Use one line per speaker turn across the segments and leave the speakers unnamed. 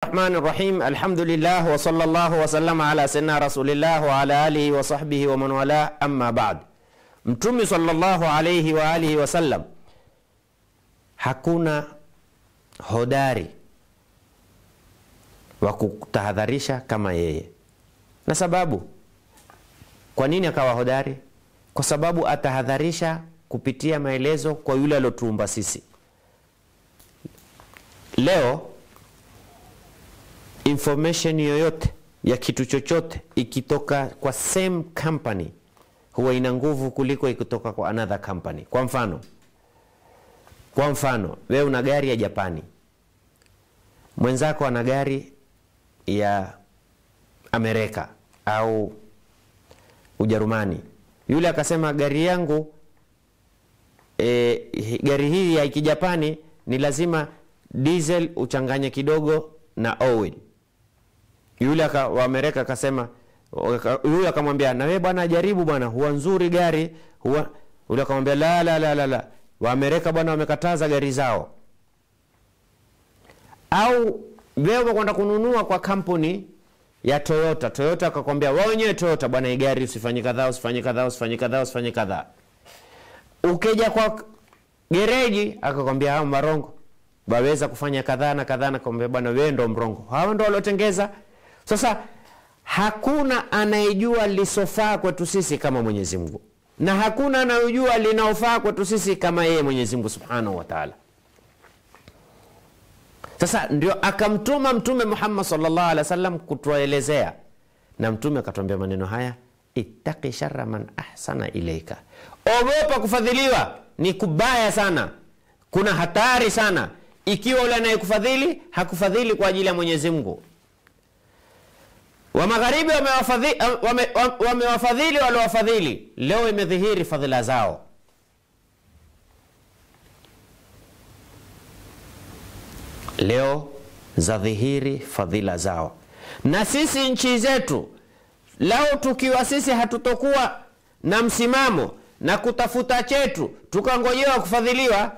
الرحمن الرحيم الحمد لله وصلى الله وسلم على سيدنا رسول الله وعلى آله وصحبه ومن والاه أما بعد mtume sallallahu alaihi wa alihi wasallam hakuna hodari wa kutahadharisha kama yeye na sababu kwa nini akawa hodari kwa sababu atahadharisha kupitia maelezo kwa yule aliotuumba sisi leo information yoyote ya kitu chochote ikitoka kwa same company huwa ina nguvu kuliko ikitoka kwa another company kwa mfano kwa mfano wewe una gari ya japani mwenzako ana gari ya amerika au ujerumani yule akasema gari yangu e, gari hii ya kijapani ni lazima diesel uchanganye kidogo na oil yule aka, wa amerika akasema yule akamwambia na wewe bwana jaribu bwana huwa nzuri gari huwa yule akamwambia la la la la la waamerika bwana wamekataza gari zao au wewe umekwenda kununua kwa kampuni ya toyota toyota akakwambia wao wenyewe toyota bwana hii gari usifanye kadhaa usifanye kadhaa usifanye kadhaa usifanye kadhaa ukija kwa gereji akakwambia hao marongo waweza kufanya kadhaa na kadhaa na kwambia bwana wewe ndo mrongo hao ndo waliotengeza sasa hakuna anayejua lisofaa kwetu sisi kama mwenyezi mungu na hakuna anayejua linaofaa kwetu sisi kama yeye mwenyezi mungu subhanahu wa taala sasa ndio akamtuma mtume muhammad salllah alih wa sallam kutuelezea na mtume akatuambia maneno haya ittaqi shara man ahsana ilaika ogopa kufadhiliwa ni kubaya sana kuna hatari sana ikiwa ule anayekufadhili hakufadhili kwa ajili ya mwenyezi mungu wa magharibi wamewafadhili wame, wame waliowafadhili leo imedhihiri fadhila zao leo za dhihiri fadhila zao na sisi nchi zetu lao tukiwa sisi hatutokuwa na msimamo na kutafuta chetu tukangojewa kufadhiliwa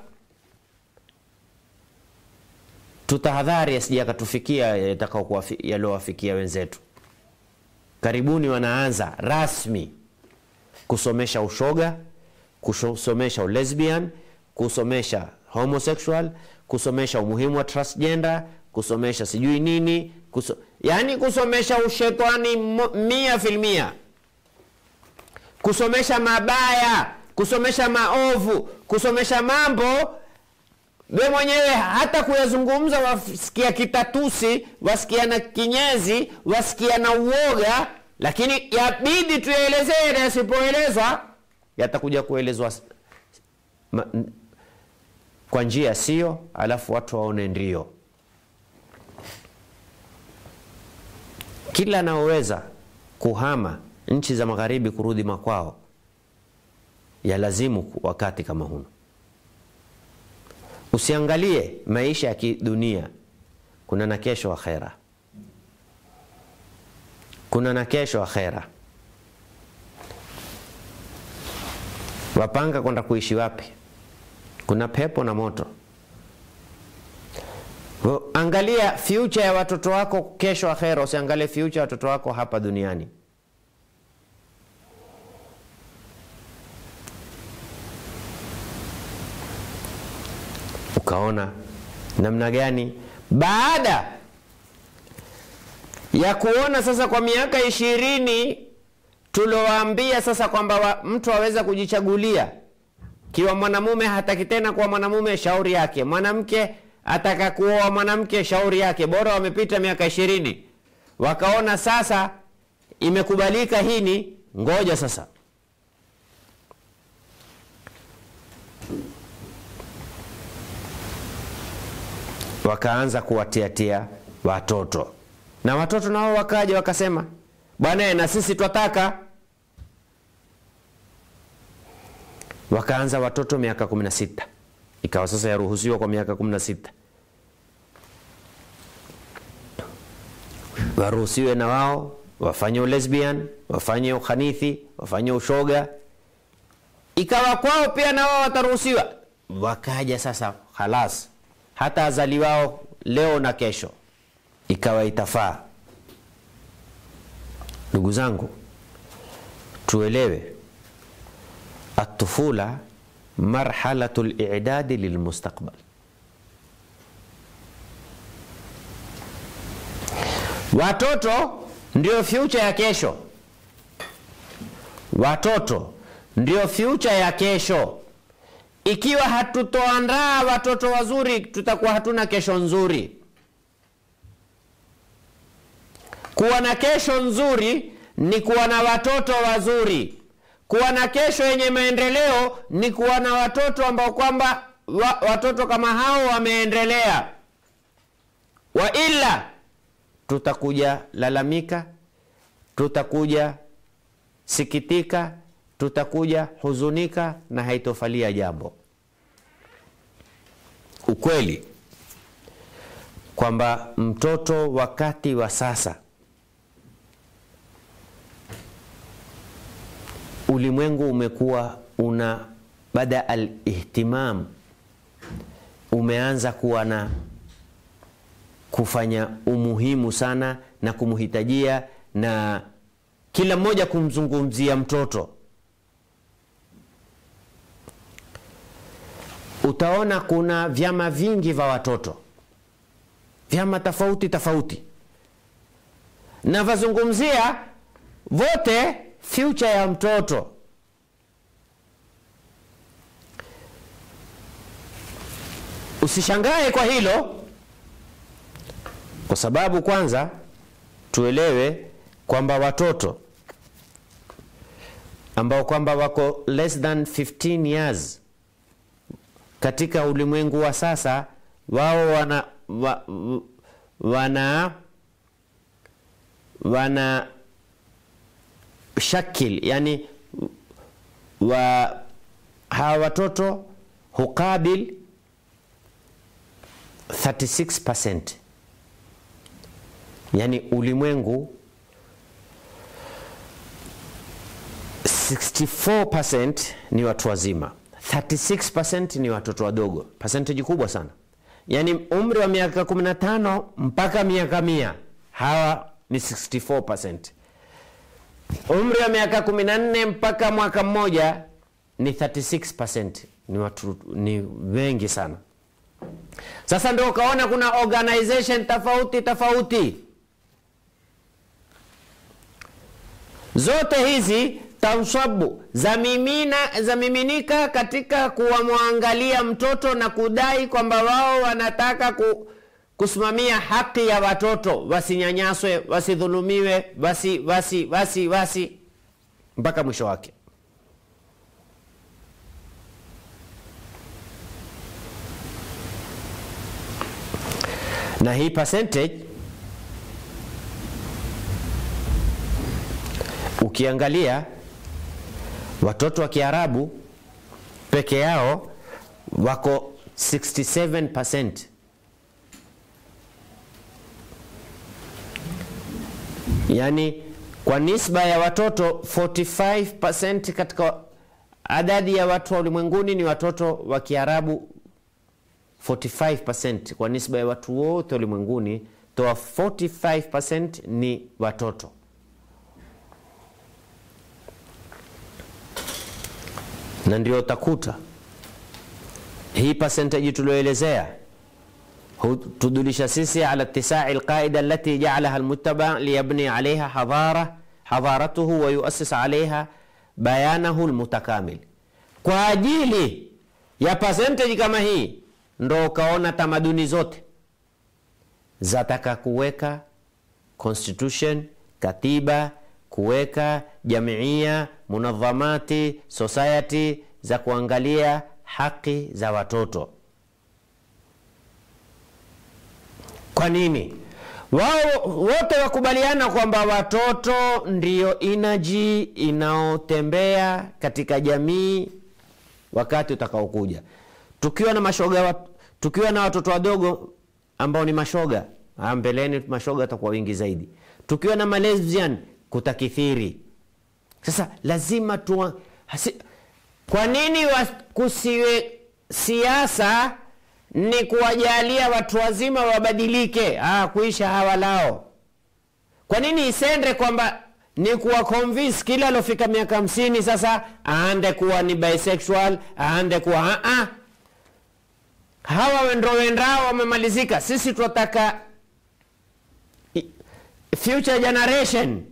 tutahadhari asija akatufikia yaliyowafikia wenzetu karibuni wanaanza rasmi kusomesha ushoga kusomesha ulesbian kusomesha homosexual kusomesha umuhimu wa transgender kusomesha sijui nini kuso, yaani kusomesha ushetani mia filmia kusomesha mabaya kusomesha maovu kusomesha mambo we mwenyewe hata kuyazungumza wasikia kitatusi wasikia na kinyezi wasikia na uoga lakini yabidi tuyaelezee na yasipoelezwa yatakuja kuelezwa ma, kwa njia sio alafu watu waone ndio kila anaoweza kuhama nchi za magharibi kurudi makwao yalazimu wakati kama huno usiangalie maisha ya kidunia kuna na kesho akhera kuna na kesho akhera wapanga kwenda kuishi wapi kuna pepo na moto angalia future ya watoto wako kesho akhera usiangalie future ya watoto wako hapa duniani ukaona namna gani baada ya kuona sasa kwa miaka ishirini tuliowaambia sasa kwamba wa, mtu aweza kujichagulia kiwa mwanamume hataki tena kuwa mwanamume shauri yake mwanamke ataka kuoa mwanamke shauri yake bora wamepita miaka ishirini wakaona sasa imekubalika hini ngoja sasa wakaanza kuwatiatia watoto na watoto nao wakaja wakasema bwana na sisi twataka wakaanza watoto miaka 16 ikawa sasa yaruhusiwa kwa miaka 16 waruhusiwe na wao wafanye ulesbian wafanye ukhanithi wafanye ushoga ikawa kwao pia na wao wataruhusiwa wakaja sasa halas hata azaliwao leo na kesho ikawa itafaa. Ndugu zangu, tuelewe atufula marhalatu lidadi lilmustaqbal. Watoto ndio future ya kesho. Watoto ndio future ya kesho. Ikiwa hatutoandaa watoto wazuri, tutakuwa hatuna kesho nzuri. Kuwa na kesho nzuri ni kuwa na watoto wazuri. Kuwa na kesho yenye maendeleo ni kuwa na watoto ambao kwamba wa, watoto kama hao wameendelea. Wa ila tutakuja lalamika, tutakuja sikitika, tutakuja huzunika na haitofalia jambo. Ukweli kwamba mtoto wakati wa sasa ulimwengu umekuwa una bada alihtimam, umeanza kuwa na kufanya umuhimu sana na kumhitajia na kila mmoja kumzungumzia mtoto. Utaona kuna vyama vingi vya watoto, vyama tofauti tofauti, na vazungumzia vote future ya mtoto. Usishangae kwa hilo, kwa sababu kwanza tuelewe kwamba watoto ambao kwamba wako less than 15 years katika ulimwengu wa sasa, wao wana wa, wana wana shakil yani wa hawa watoto hukabil 36% yani ulimwengu 64% ni watu wazima 36% ni watoto wadogo percentage kubwa sana yani umri wa miaka 15 mpaka miaka mia hawa ni 64% umri wa miaka 14 mpaka mwaka mmoja ni 36%. Ni watu ni wengi sana. Sasa ndio ukaona kuna organization tofauti tofauti, zote hizi tansabu zamimina zamiminika katika kuwamwangalia mtoto na kudai kwamba wao wanataka ku, kusimamia haki ya watoto wasinyanyaswe, wasidhulumiwe, wasi wasi wasi wasi mpaka mwisho wake. Na hii percentage ukiangalia watoto wa Kiarabu peke yao wako 67%. Yaani kwa nisba ya watoto 45% katika adadi ya watu wa ulimwenguni ni watoto wa Kiarabu 45% kwa nisba ya watu wote ulimwenguni, toa 45% ni watoto. Na ndio utakuta hii percentage tulioelezea tudulisha sisi ala ittisai alqaida allati jaalaha almuttaba liyabni alaiha hadara hadaratuhu wa yuassis alaiha bayanahu almutakamil. Kwa ajili ya percentage kama hii ndo ukaona tamaduni zote zataka kuweka constitution, katiba, kuweka jamiia, munadhamati, society za kuangalia haki za watoto. Kwa nini? Wao wote wakubaliana kwamba watoto ndio inaji inaotembea katika jamii wakati utakaokuja. Tukiwa na mashoga wa, tukiwa na watoto wadogo ambao ni mashoga, mbeleni mashoga atakuwa wingi zaidi. Tukiwa na malesbian kutakithiri. Sasa lazima tu hasi, kwa nini kusiwe siasa ni kuwajalia watu wazima wabadilike, ah, kuisha hawalao. Kwa nini isende kwamba ni kuwa convince kila alofika miaka hamsini sasa aande kuwa ni bisexual, aande kuwa ah, ah. Hawa wendo wendao wamemalizika. Sisi tunataka future generation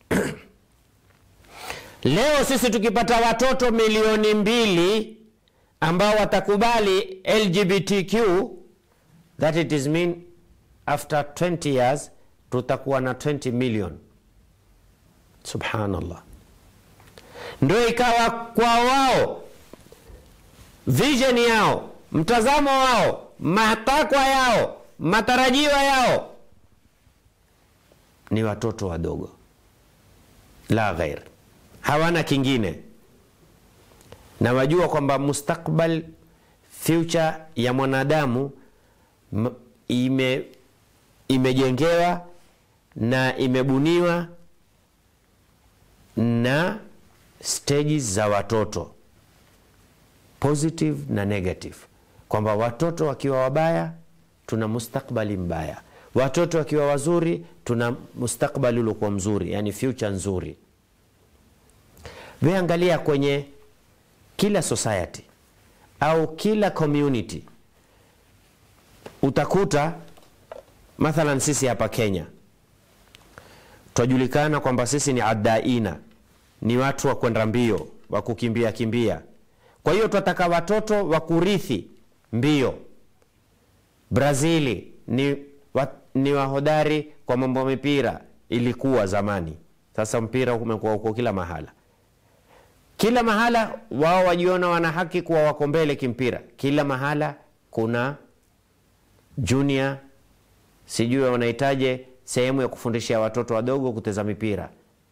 Leo sisi tukipata watoto milioni mbili ambao watakubali LGBTQ, that it is mean after 20 years tutakuwa na 20 million. Subhanallah, ndio ikawa kwa wao vision yao, mtazamo wao, matakwa yao, matarajio yao ni watoto wadogo, la ghair hawana kingine, na wajua kwamba mustakbal future ya mwanadamu ime imejengewa na imebuniwa na stages za watoto positive na negative, kwamba watoto wakiwa wabaya tuna mustakbali mbaya, watoto wakiwa wazuri tuna mustakbali uliokuwa mzuri, yani future nzuri. We angalia kwenye kila society au kila community, utakuta mathalan, sisi hapa Kenya twajulikana kwamba sisi ni adaina, ni watu wa kwenda mbio, wa kukimbia kimbia. Kwa hiyo twataka watoto wa kurithi mbio. Brazili ni, wa, ni wahodari kwa mambo ya mipira, ilikuwa zamani. Sasa mpira umekuwa uko kila mahala kila mahala wao wajiona wana haki kuwa wako mbele kimpira. Kila mahala kuna junior, sijui wanahitaje sehemu ya kufundishia watoto wadogo kuteza mipira,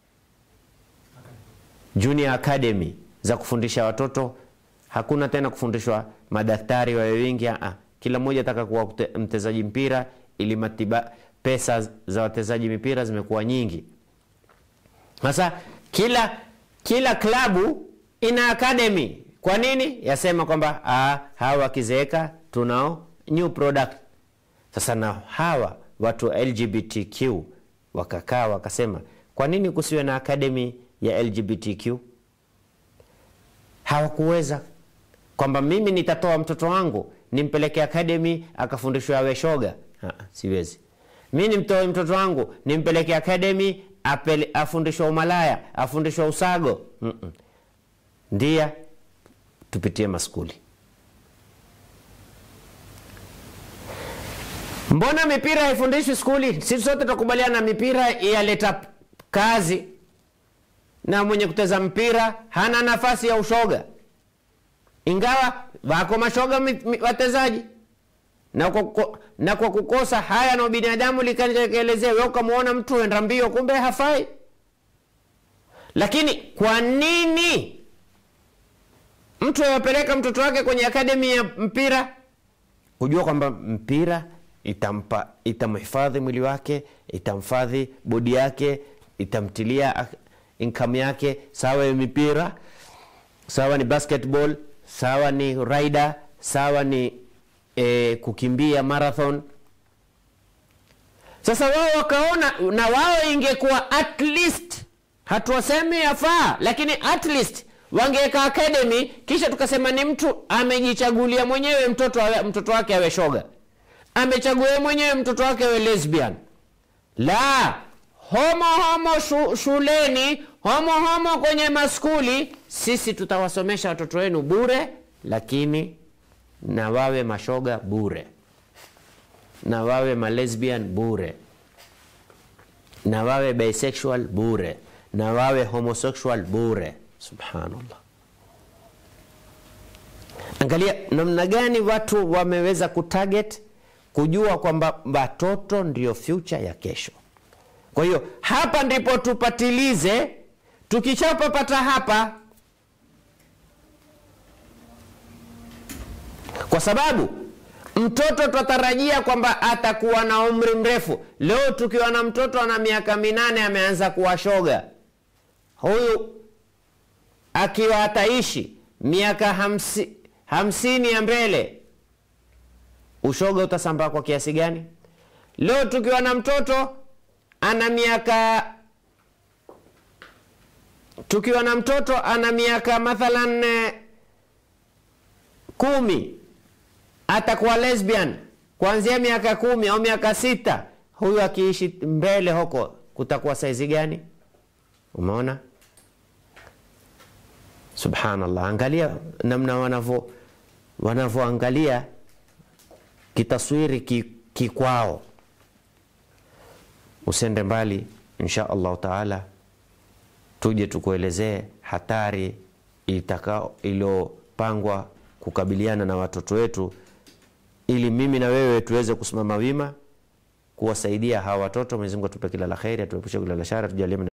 junior academy za kufundisha watoto. Hakuna tena kufundishwa madaktari wawe wengi, kila mmoja ataka kuwa mtezaji mpira, ili matiba, pesa za watezaji mipira zimekuwa nyingi. Sasa kila kila klabu ina academy. Kwa nini? Yasema kwamba hawa wakizeeka tunao new product. Sasa na hawa watu wa LGBTQ wakakaa wakasema, kwa nini kusiwe na academy ya LGBTQ? Hawakuweza kwamba mimi nitatoa mtoto wangu nimpeleke academy akafundishwa awe shoga. Ha, siwezi. Mi nimtoe mtoto wangu nimpeleke academy afundishwa umalaya afundishwa usago. mm -mm. Ndia tupitie maskuli. Mbona mipira haifundishwi skuli? Sisi sote tutakubaliana mipira yaleta kazi, na mwenye kuteza mpira hana nafasi ya ushoga, ingawa wako mashoga watezaji na kwa, na kwa kukosa haya na binadamu likaelezea wewe ukamwona mtu enda mbio, kumbe hafai. Lakini kwa nini mtu awapeleka mtoto wake kwenye akademi ya mpira? Kujua kwamba mpira itampa itamhifadhi mwili wake, itamfadhi bodi yake, itamtilia income yake, sawa ya mipira, sawa ni basketball, sawa ni rider, sawa ni E, kukimbia marathon. Sasa wao wakaona, na wao ingekuwa at least, hatuwasemi yafaa, lakini at least wangeweka academy, kisha tukasema ni mtu amejichagulia mwenyewe mtoto awe, mtoto wake awe shoga, amechagua mwenyewe mtoto wake awe lesbian. La homo homo shu, shuleni homo homo kwenye maskuli. Sisi tutawasomesha watoto wenu bure, lakini na wawe mashoga bure, na wawe malesbian bure, na wawe bisexual bure, na wawe homosexual bure. Subhanallah, angalia namna gani watu wameweza kutarget, kujua kwamba watoto ndio future ya kesho. Kwa hiyo hapa ndipo tupatilize, tukishapapata hapa kwa sababu mtoto twatarajia kwamba atakuwa na umri mrefu. Leo tukiwa na mtoto ana miaka minane ameanza kuwa shoga, huyu akiwa ataishi miaka hamsi, hamsini ya mbele ushoga utasambaa kwa kiasi gani? Leo tukiwa na mtoto ana miaka tukiwa na mtoto ana miaka mathalan eh, kumi, atakuwa lesbian kuanzia miaka kumi au miaka sita. Huyu akiishi mbele huko kutakuwa saizi gani? Umeona? Subhanallah, angalia namna wanavyo wanavyoangalia kitaswiri ki- kikwao. Usende mbali, insha allahu taala tuje tukuelezee hatari itakao iliyopangwa kukabiliana na watoto wetu, ili mimi na wewe tuweze kusimama wima kuwasaidia hawa watoto. Mwenyezi Mungu atupe kila la kheri, atuepushe kila la shari, tujalie